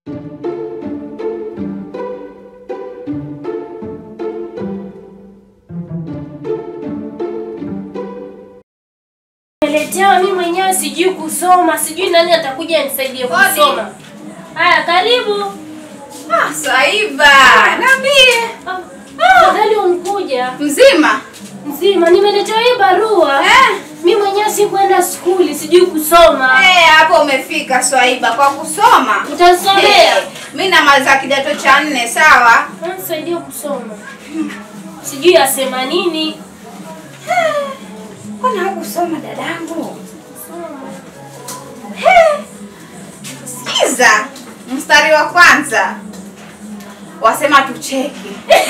Nimeletewa mimi mwenyewe sijui kusoma, sijui nani atakuja nisaidie Kodi. kusoma. Haya, karibu. Ah, Swaiba, niambie. Afadhali umkuja Mzima? mzima. Nimeletewa hii barua. Eh? Mimi mwenyewe sikwenda skuli, sijui kusoma. Eh, hapo umefika Swaiba kwa kusoma. Utanisomea? Eh, Mimi namaliza kidato cha nne, sawa? Nisaidie kusoma. Sijui asema nini. Mbona hukusoma dadangu? Sikiza mstari wa kwanza wasema tucheki.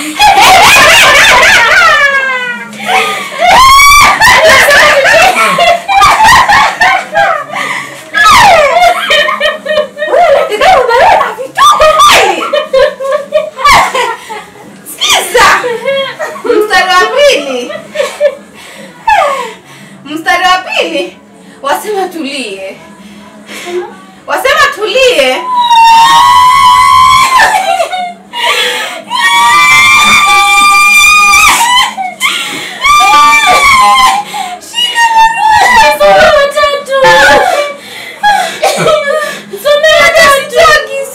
Sikiza mstari wa pili mstari wa pili wasema tulie, wasema tulie. Soma watatu. Somea watatu.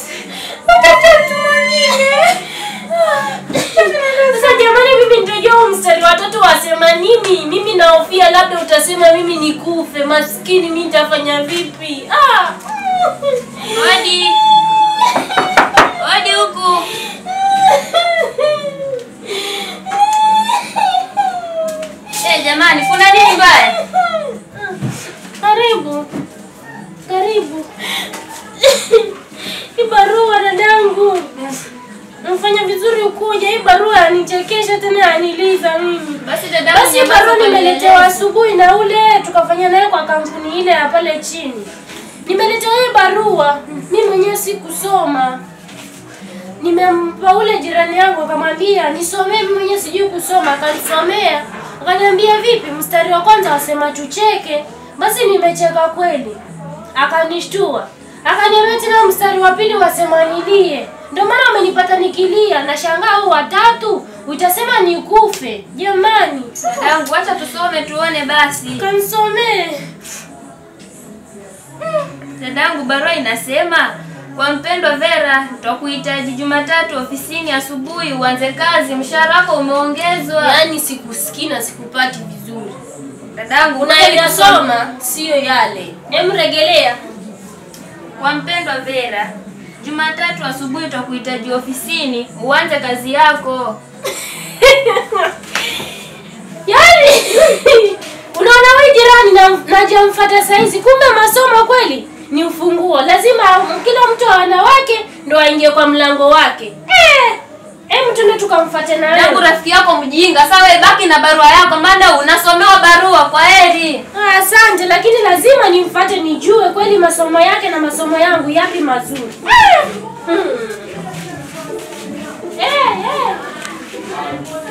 Sasa jamani, mimi nitojua huu mstari wa tatu wasema nini? Mimi nahofia labda utasema mimi nikufe. Maskini, mimi nitafanya vipi? Ah. Odi. Odi huku. Eh, jamani, kuna nini mbaya? Karibu, karibu. Hii barua dadangu, nafanya vizuri ukuja. Hii barua yanichekesha tena yaniliza mimi. Basi dada, Basi hii barua nimeletewa asubuhi na ule tukafanya naye kwa kampuni ile ya pale chini. Nimeletewa hii barua, mimi mwenyewe sikusoma. Nimempa ule jirani yangu akamwambia nisomee, mimi mwenyewe sijui kusoma, akanisomea. Akaniambia vipi, mstari wa kwanza wasema tucheke. Basi nimecheka kweli, akanishtua. Akaniambia tena mstari wa pili wasema nilie. Ndio maana amenipata nikilia, na shangaa huu watatu utasema nikufe. Jamani, Dadangu, acha tusome tuone basi. kanisomee. Dadangu, barua inasema kwa mpendwa Vera, tutakuhitaji Jumatatu ofisini asubuhi uanze kazi, mshahara wako umeongezwa. Yaani sikusikii na sikupati vizuri. Dadangu, Unayasoma sio yale. Hem, regelea. Kwa mpendwa Vera, Jumatatu asubuhi tutakuhitaji ofisini uanze kazi yako. Yaani unaona wewe jirani na najamfuata saizi, kumbe masomo kweli ni ufunguo. Lazima kila mtu wa wanawake ndo aingie kwa mlango wake. Eh, hem tuende tukamfuate na Dadangu, wewe. rafiki yako mjinga. Sawa, wewe baki na barua yako, maana unasomewa barua. Kwa heri. Ah, Asante, lakini lazima nimfuate nijue kweli masomo yake na masomo yangu yapi mazuri. Hmm. Eh, eh.